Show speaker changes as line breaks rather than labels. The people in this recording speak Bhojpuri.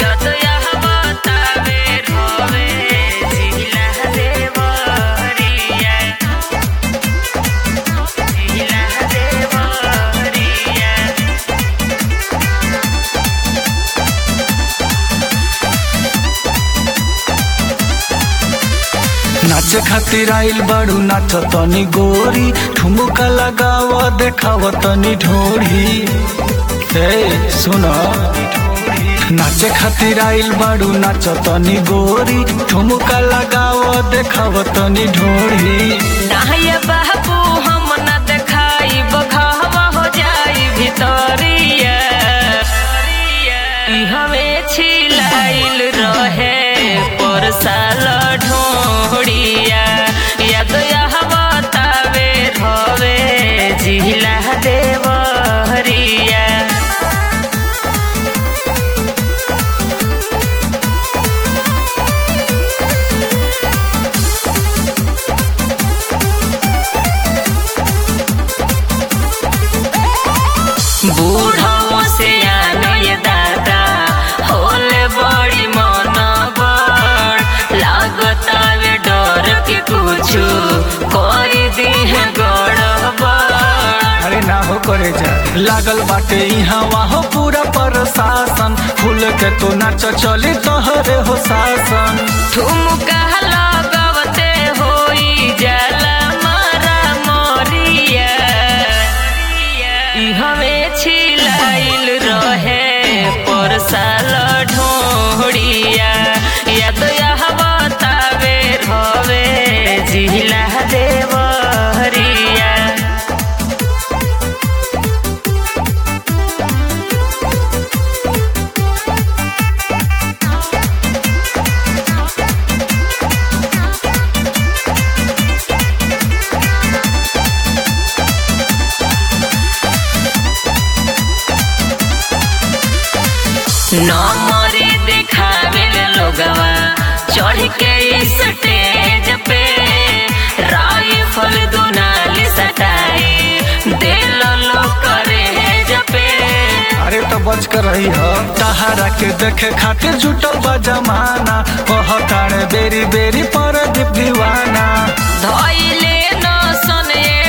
यदया बतावे रोवे जिला देवरिया जिला देवरिया
नाचे खातिर आइल बाड़ू नाच तनी गोरी ठुमुका लगाव देखाव तनी ढोरी ए सुन नाचे खातिर आइल बाड़ू नाच तनी गोरी ठुमुका लगाव देखाव तनी ढोरी
नाहिया बाबू हम न देखाई बघावा हो जाई भितरिया ई हमें छिलाइल रहे पर साल ढोड़िया याद यह बतावे रवे जिला देवरिया बूढ़ों से आने दादा होले बड़ी मन बड़ लागता वे डर के कुछ कर दी है गड़बड़
अरे ना हो करे जा लागल बाटे यहाँ वहाँ पूरा प्रशासन फूल के तो नाच चली तोहरे हो शासन
ठुमका लगवते होई जाला मारा मोरिया ई हमें छिलाइल रहे पर साल ढोड़िया याद यह बतावे रवे जिला देवरिया नमरे देखावे लोगवा चढ़ के स्टेज पे राइफल दुनाली सटाए दिल लो करे जपे
अरे तो बच कर रही हो तहारा के देखे खातिर जुटल बा जमाना कह तारे बेरी बेरी पर दीप दीवाना
धोइले न सने